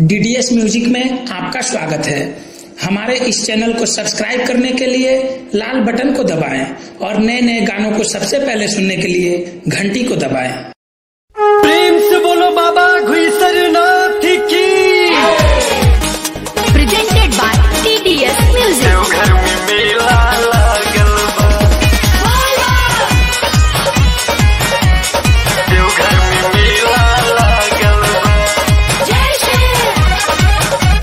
DDS music में आपका स्वागत है हमारे इस चैनल को सब्सक्राइब करने के लिए लाल बटन को दबाएं और नए नए गानों को सबसे पहले सुनने के लिए घंटी को दबाएं प्रेम से बोलो बाबा घुसरनाथ की presented by TDS Music. Deoghar में मेला लागल बा देवघर में मेला लागल बा जय श्री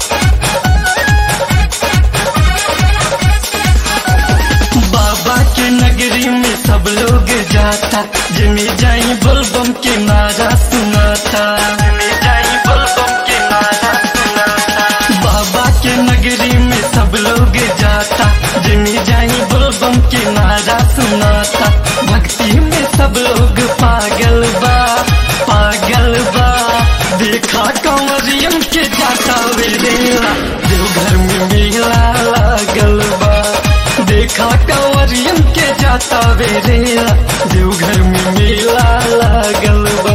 बाबा के नगरी में सब लोग जाता जिमी जाई बोलबम के नारा सुनाता जिमी जाई बोलबम के नारा सुनाता बाबा के नगरी में सब लोग जाता जिमी जाई बोलबम के नारा सुनाता भक्ति में सब लोग पागल बा पागल बा देखा कंवरियम के जाता वेला देवघर में मेला लागल बा देखा कंवरियम के जाता वेरेला देवघर में मेला लागल बा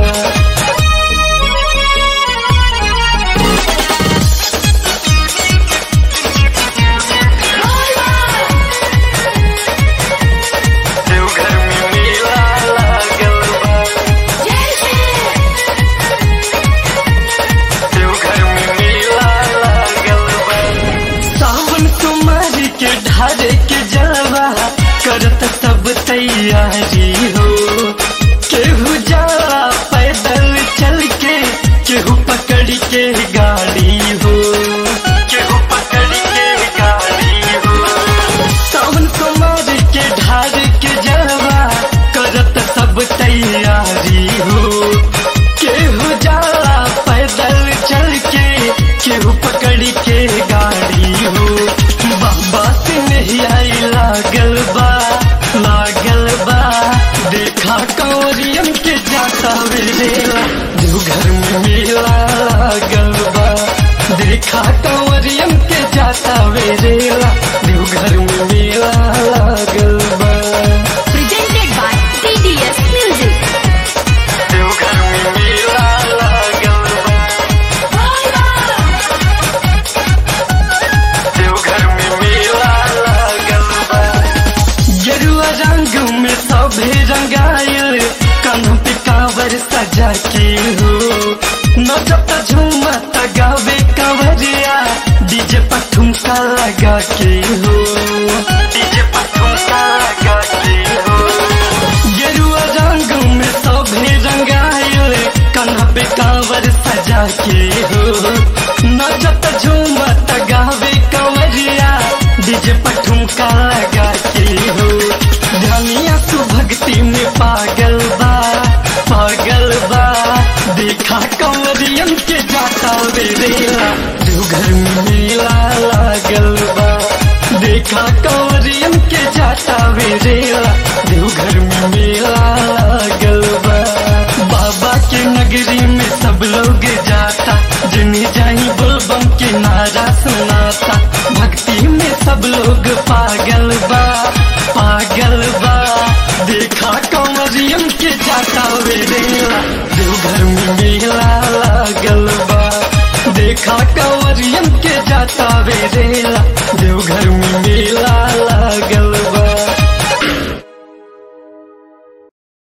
देवघर में मेला लागल बा जय श्री देवघर में मेला लागल बा सावन कुमारी के ढारे के जलवा करत सब तैयारी हो केहू जाला पैदल चल के केहू पकड़ के गाड़ी हो केहू पकड़ के गाड़ी हो सावन कुमार के ढार के जलवा करत सब तैयारी हो केहू जाला पैदल चल के केहू पकड़ के गाड़ी हो बाबा से नहीं आई लागल बा लागल बा देखा कौरियम के जाता वेला देवघर में मेला लागल बा देखा कंवरियम के जाता वेला देवघर में मेला लागल बा presented by TDS Music. Deoghar में मेला लागल बा देवघर में मेला लागल बा गेरुआ रंग में सभे रंगायल कानों पे कांवर सजा के हो नचत झूमत गावे कंवरिया डीजे पर ठुमका लगा के हो डीजे पर ठुमका लगा के हो गेरुआ रंग में सभे रंगायल कान्हा पे कांवर सजा के हो नचत झूमत गावे कंवरिया डीजे पर ठुमका लगा के हो ध्यानिया तू भक्ति में पागल बा पागल बा देखा कंवरियन के जाता वेरेला देवघर में मेला लागल बा देखा कंवरियन के जाता वेरेला देवघर में मेला लागल बा बाबा के नगरी में सब लोग जाता जिन्हें जाई बोलबम के नारा सुनाता भक्ति में सब लोग पागल बा पागल बा देखा कंवरियम के जाता वेरेला देवघर में मेला लागल बा देखा कंवरियम के जाता वेरेला देवघर में